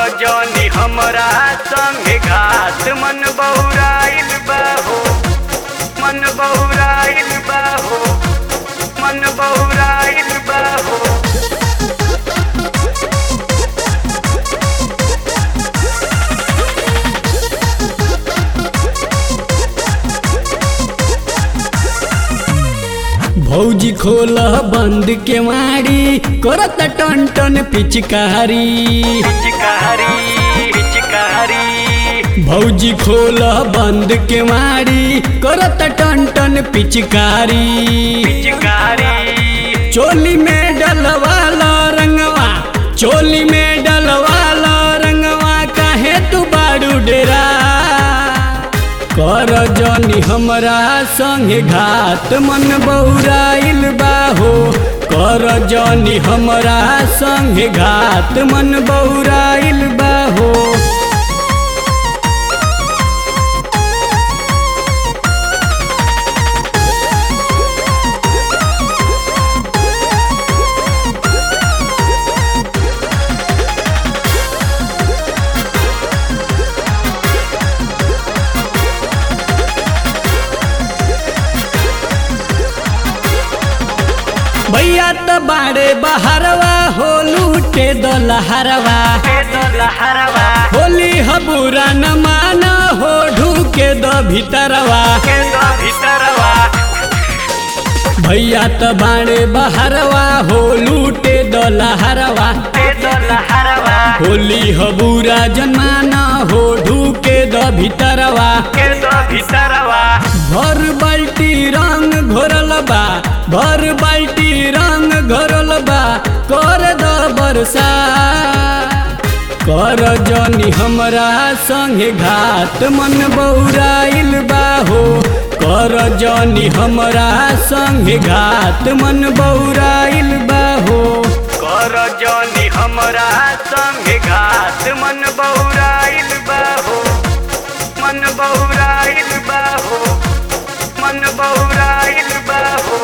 जनी हमरा संगे घात मन बहुराइल बा हो मन बहुराइल बा हो मन बहुराइल बा हो भौजी खोल बंद के मारी करत टन टन पिचकारी पिचकारी पिचकारी भौजी खोल बंद के मारी करत टन टन पिचकारी पिचकारी चोली में डलवाला रंगवा चोली में डलवाला रंगवा काहे तू बाड़ू डेरा कर जनी हमरा संगे घात मन बौराइल बाहो कर जनी हमरा संगे घात मन बौराइल बाहो भैया त बाड़े बहरवा हो लूटे दलहरवा लहरवा होली हबूरा न माना हो ढूके द भीतरवा के दो भीतरवा भैया त बाड़े बहरवा हो लूटे दलहरवा के दो लहरवा होली हबूरा जन्माना हो ढूके द भीतरवा के दो भीतरवा भर बाल्टी रंग घोरल बा भर बाल्टी रंग घोरल बा कर द बरसा कर जनी हमरा संगे घात मन बौराइल बा हो कर जनी हमरा संगे घात मन बौराइल बा हो कर जनी हमरा संगे घात मन बहुराइल बा हो मन बहुराइल बा हो मन बहुराइल बा हो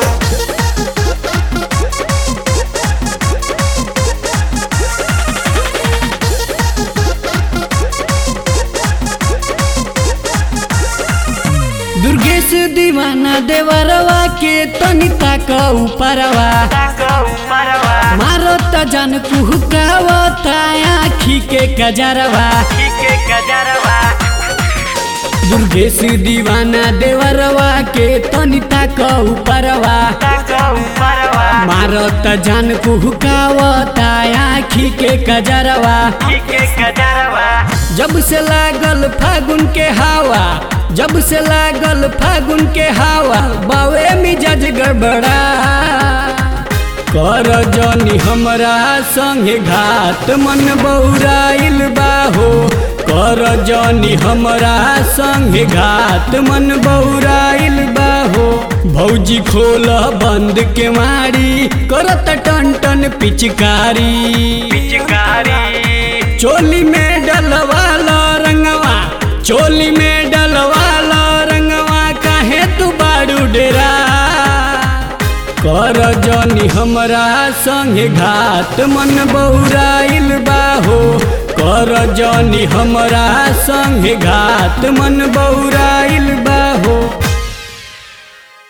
दुर्गेश दीवाना देवरवा के तनी ताक ऊपरवा ऊपरवा मारो त जन कुहकावता आखी के कजरवा के गजरवा दुर्गेश दीवाना देवरवा के तनी ताक ऊपरवा ऊपरवा मारो त जन कुहकावता आखी के कजरवा के गजरवा जब से लागल फागुन के हवा जब से लागल फागुन के हवा बावे मिजाज गड़बड़ा कर जनी हमरा संगे घात मन बौराइल बाहो कर जनी हमरा संगे घात मन बौराइल बाहो भौजी खोल बंद के मारी करत टन टन पिचकारी पिचकारी चोली में डलवाला रंगवा चोली में डलवाला रंगवा काहे तू बाड़ू डेरा कर जनी हमरा संगे घात मन बौराइल बाहो कर जनी हमरा संगे घात मन बौराइल बाहो